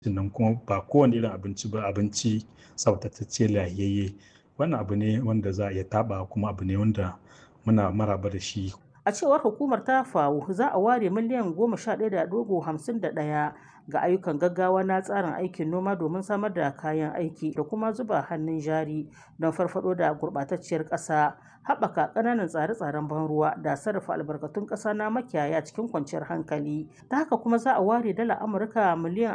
sannan kuma ba kowane irin abinci ba abinci tsaftatacce lahiyayye wannan abu ne wanda za a iya taɓa kuma abu ne wanda muna maraba da shi A cewar hukumar ta FAO za a ware miliyan goma sha ɗaya da ɗigo hamsin da ɗaya ga ayyukan gaggawa na tsarin aikin noma domin samar da kayan aiki da kuma zuba hannun jari don farfado da gurɓatacciyar ƙasa haɓaka ƙananan tsare-tsaren ban ruwa da sarrafa albarkatun ƙasa na makiyaya cikin kwanciyar hankali ta haka kuma za a ware dala amurka miliyan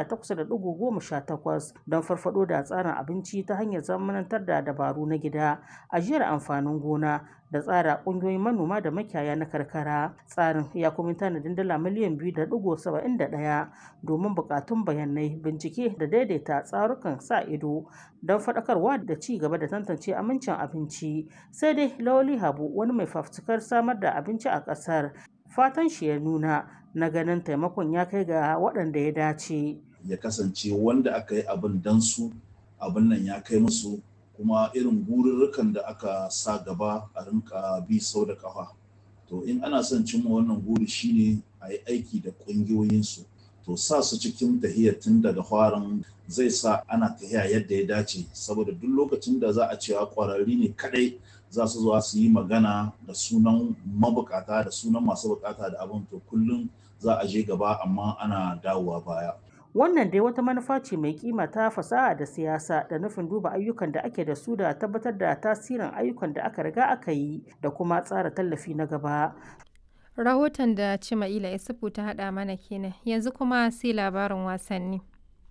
28.18 don farfado da tsarin abinci ta hanyar zamanantar da dabaru na gida ajiyar amfanin gona da tsara ƙungiyoyin manoma da makiyaya na karkara tsarin ya kuma tanadin dala miliyan 2.71 domin buƙatun bayanai bincike da daidaita tsarukan sa ido don faɗakarwa da ci gaba da tantance amincin abinci sai dai lawali habu wani mai fafutukar samar da abinci a ƙasar fatan shi ya nuna na ganin taimakon ya kai ga waɗanda ya dace ya kasance wanda aka yi abin dan su abin nan ya kai musu kuma irin gururrukan da aka sa gaba a rinka bi sau da kafa to in ana son cimma wannan guri shine a yi aiki da ƙungiyoyinsu to sa su cikin tahiyar tun daga farin zai sa ana tahiya yadda ya dace saboda duk lokacin da za a cewa ƙwararri ne kadai za su zuwa su yi magana da sunan mabukata da sunan masu bukata da abin to kullum za a je gaba amma ana dawowa baya wannan dai wata manufa ce mai kima ta fasaha da siyasa da nufin duba ayyukan da ake da su da tabbatar da tasirin ayyukan da aka riga aka yi da kuma tsara tallafi na gaba rahoton da cima'ila isufu ta haɗa mana kenan yanzu kuma sai labarin wasanni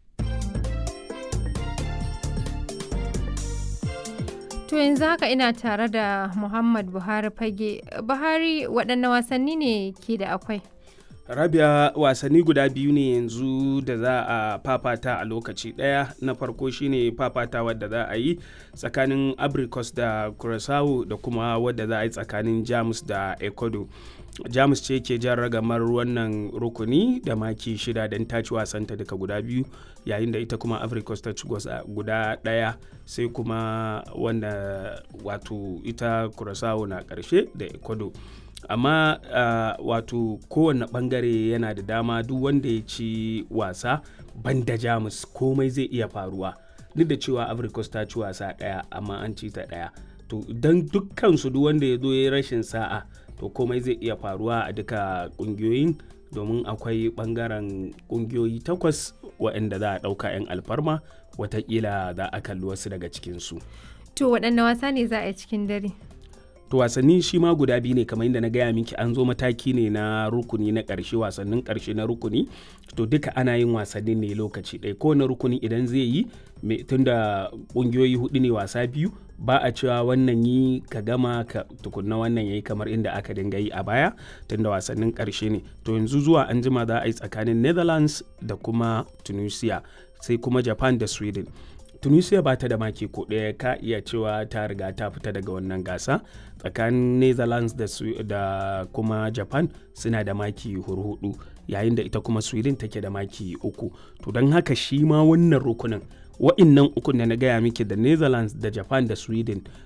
To yanzu haka ina tare da Muhammad Buhari fage. Buhari waɗanne wasanni ne ke da akwai? rabia wasanni guda biyu ne yanzu da za a fafata a lokaci ɗaya na farko shine fafata wadda za a yi tsakanin abricus da curaçao da kuma wadda za a yi tsakanin jamus da ecuador jamus ce ke jan ragamar wannan rukuni da maki shida don ta ci wasanta daga guda biyu yayin da ita kuma africos ta ci guda daya sai kuma wanda wato ita curaçao na karshe da ecuador amma uh, wato kowane bangare yana da dama duk wanda ya ci wasa banda jamus komai zai iya faruwa duk da cewa africos ta ci wasa daya amma an ci ta daya to don dukkan su duk wanda ya zo ya rashin sa'a to komai zai iya faruwa a duka kungiyoyin domin akwai bangaren kungiyoyi takwas waɗanda za a ɗauka 'yan alfarma watakila za a kalli wasu daga cikinsu To waɗanne wasa ne za a yi cikin dare? to wasanni shi ma guda biyu ne kamar yadda na gaya miki an zo mataki ne na rukuni na ƙarshe wasannin ƙarshe na rukuni to duka ana yin wasannin ne lokaci ɗaya kowane rukuni idan zai yi tunda ƙungiyoyi hudu ne wasa biyu ba a cewa wannan yi ka gama ka tukunna wannan yayi kamar inda aka dinga yi a baya tunda wasannin ƙarshe ne to yanzu zuwa an jima za a yi tsakanin netherlands da kuma tunisia sai kuma japan da sweden tunisia ba ta da maki ko ɗaya ka iya cewa ta riga ta fita daga wannan gasa tsakanin netherlands da, da kuma japan suna da maki hurhudu yayin da ita kuma sweden take da maki uku to don haka shi ma wannan rukunin wa'innan ukun da na gaya miki da netherlands da japan da sweden